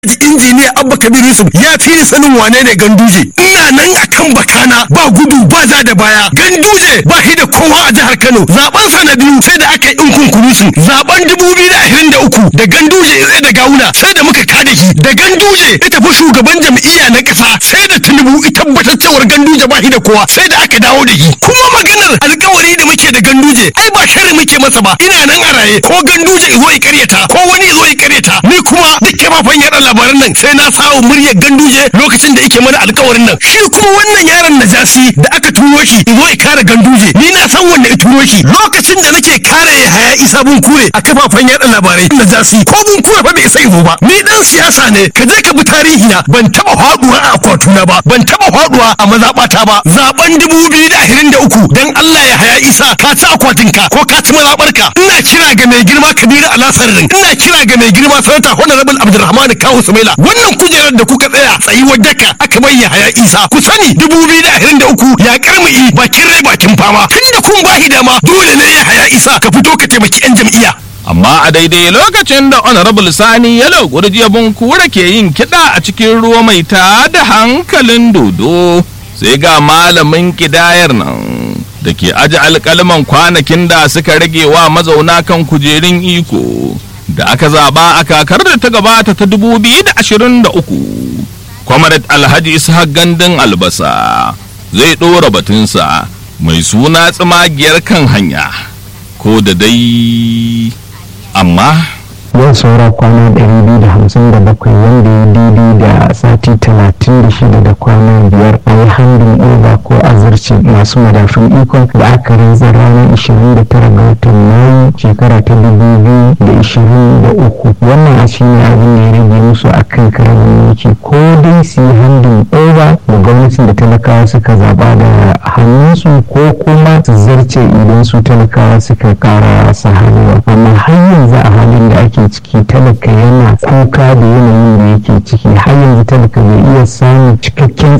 injiniya abba kabir yusuf ya fi ni sanin wane ne ganduje ina nan akan bakana ba gudu ba za da baya ganduje ba shi da kowa a jihar kano zaben sa na biyu sai da aka yi in kunkurusu zaben dubu biyu da ashirin da uku da ganduje ya tsaye da gawuna sai da muka kada shi da ganduje ya tafi shugaban jam'iyya na kasa sai da tinubu ya tabbatar cewar ganduje ba shi da kowa sai da aka dawo da shi kuma maganar alkawari da muke da ganduje ai ba sharri muke masa ba ina nan a raye ko ganduje zo ya karyata ko wani zo ya karyata ni kuma duk kafafen yaɗa labaran nan sai na sawo muryar ganduje lokacin da yake mana alkawarin nan shi kuma wannan yaron najasi da aka turo shi zo ya kare ganduje ni na san wanda ya turo shi lokacin da nake kare ya haya isa bun kure a kafafen yaɗa labarai najasi ko bun kure fa bai isa izo ba ni dan siyasa ne ka je ka bi tarihi na ban taba faduwa a akwatuna ba ban taba faduwa a mazaɓata ba zaben dubu biyu da ashirin da uku dan Allah ya haya isa ka ci akwatinka ko ka ci mazaɓarka ina kira ga mai girma kabiru alasarin ina kira ga mai girma sanata honorable abdulrahman kawu sumaila wannan kujerar da kuka tsaya tsayuwar daka aka bai ya haya isa ku sani dubu biyu da ashirin da uku ya karmi bakin rai bakin fama tun da kun bahi dama dole ne ya haya isa ka fito ka taimaki yan jam'iyya amma a daidai lokacin da honorable sani yalo gurjiyabun kura ke yin kiɗa a cikin ruwa mai ta da hankalin dodo sai ga malamin kidayar nan da ke aji alƙalman kwanakin da suka rage wa mazauna kan kujerun iko da aka zaba a kakar da ta gabata ta 2023 kwamarat alhaji ishaq gandun albasa zai ɗora batunsa mai suna tsimagiyar kan hanya ko da dai amma yau saura kwana 257 wanda ya daidai da sati 36 da kwana biyar a yi handin over ko azarci masu madafin ikon da aka rantsar ranar 29 ga watan mayu shekara ta 2023 wannan a shi ne abin da ya rage musu a kan karamin mulki ko dai su yi handin over da gwamnatin da talakawa suka zaba da hannunsu ko kuma su zarce idan su talakawa suka kara sa hannuwa amma har yanzu a halin da ake ciki talaka yana kuka da yanayin da yake ciki har yanzu talaka bai iya samun cikakken